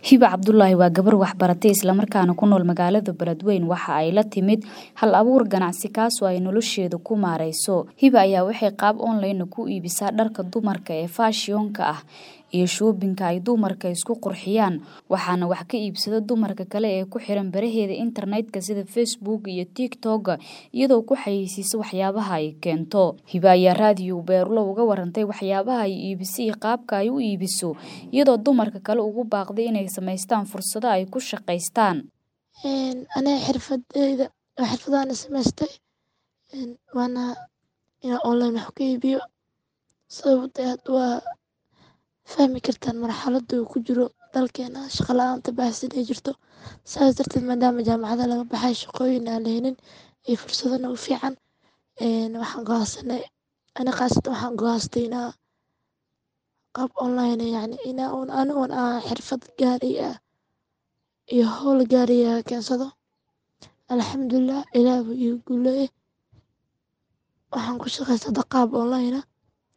hiba cabdulaahi waa gabar waxbaratay islamarkaana ku nool magaalada beledweyn waxa ay la timid hal abuur ganacsi kaasoo ay nolosheeda ku maareyso hiba ayaa waxay qaab online ku iibisaa dharka dumarka ee faashiyonka ah iyo shoobinka ay dumarka isku qurxiyaan waxaana wax ka iibsada dumarka kale ee ku xiran baraheeda internetka sida facebook iyo tiktok iyadoo ku xayeysiisa waxyaabaha ay keento hiba ayaa raadiyo beerulo uga warantay waxyaabaha ay iibiso iyo qaabka ay u iibiso iyadoo dumarka kale ugu baaqday inay samaystaan fursado ay ku shaqaystaan aniga xirfadeyda xirfadaana samaystay waana inaa online wax ku iibiyo sababta aad waa fahmi kartaan marxalada uu ku jiro dalkeena shaqa la-aanta baahsan ay jirto saas darteed maadaama jaamacada laga baxay shaqooyin aan la helin iyo fursadana u fiican waxaan go'aansanay ani khaasatan waxaan go'aansaday inaa qaab online yacni inaa un anigoon aan xirfad gaari ah iyo howl gaari ah keensado alxamdulilah ilaah buu iigu guuleeyey waxaan ku shaqaystaa hada qaab online ah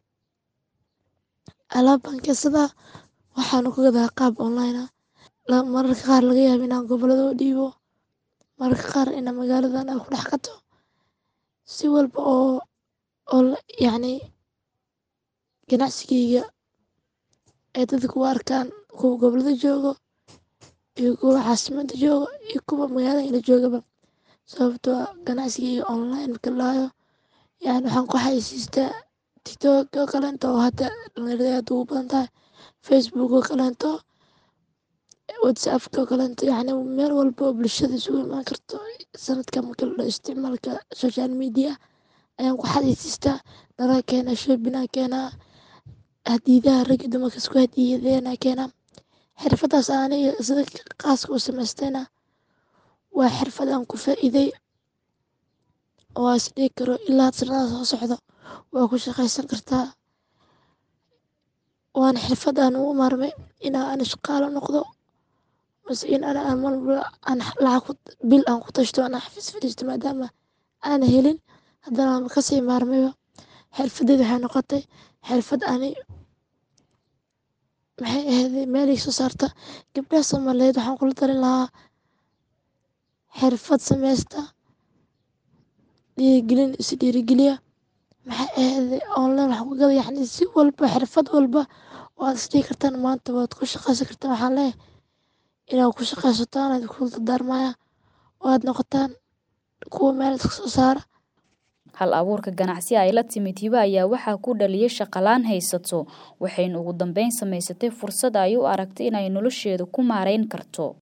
alaab baan keensadaa waxaana ku gadaa qaab online ah mararka qaar laga yaabo inaan gobolada u dhiibo mararka qaar inaa magaaladan aan ku dhex gato si walba oo oo yacni ganacsigeyga ay dadka u arkaan kuwa gobolada joogo iyo kuwa caasimada joogo iyo kuwa magaalada ila joogaba sababtoo ah ganacsigeyga online marka la dhahayo yacni waxaan ku xayeysiistaa tiktok oo kaleeto oo hadda dhalinyarada aad ugu badan tahay facebook oo kaleeto whatsappka oo kaleeto yacni meel walba oo bulshada isugu imaan karto sanadkan marka la dhaho isticmaalka social media ayaan ku xayeysiistaa dharaan keenaa shoobin aan keenaa hadiidaha rag iyo dumarka isku hadiyeeyaan aan keenaa xirfadaas aniga sida khaaska u samaystayna waa xirfad aan ku faa'iiday oo aan is dhihi karo ilaa sanadaha soo socdo waa ku shaqaysan kartaa waana xirfad aan ugu maarmay inaa ani shaqaalo noqdo mase in ani aan mar walba aan lacag bil aan ku tashto aan xafiis fadhiisto maadaama aan helin haddana waanba kasii maarmayba xirfadeyda waxay noqotay xirfad ani maxay ahayday meel ii soo saarta gabdhaha soomaaliyeed waxaan kula talin lahaa xirfad sameysta dhiirigelin is dhiirigeliya maxay ahayday online wax ku gada yacni si walba xirfad walba oo aad is dhihi kartaan maanta waad ku shaqaysan kartaan waxaan leeyahay inaad ku shaqaysataan aad kula dardaarmaya oo aad noqotaan kuwa meel iska soo saara hal abuurka ganacsi ay la timid hiba ayaa waxaa ku dhaliyay shaqalaan haysato waxayna ugu dambeyn samaysatay fursad ay u aragtay inay nolosheeda ku maareyn karto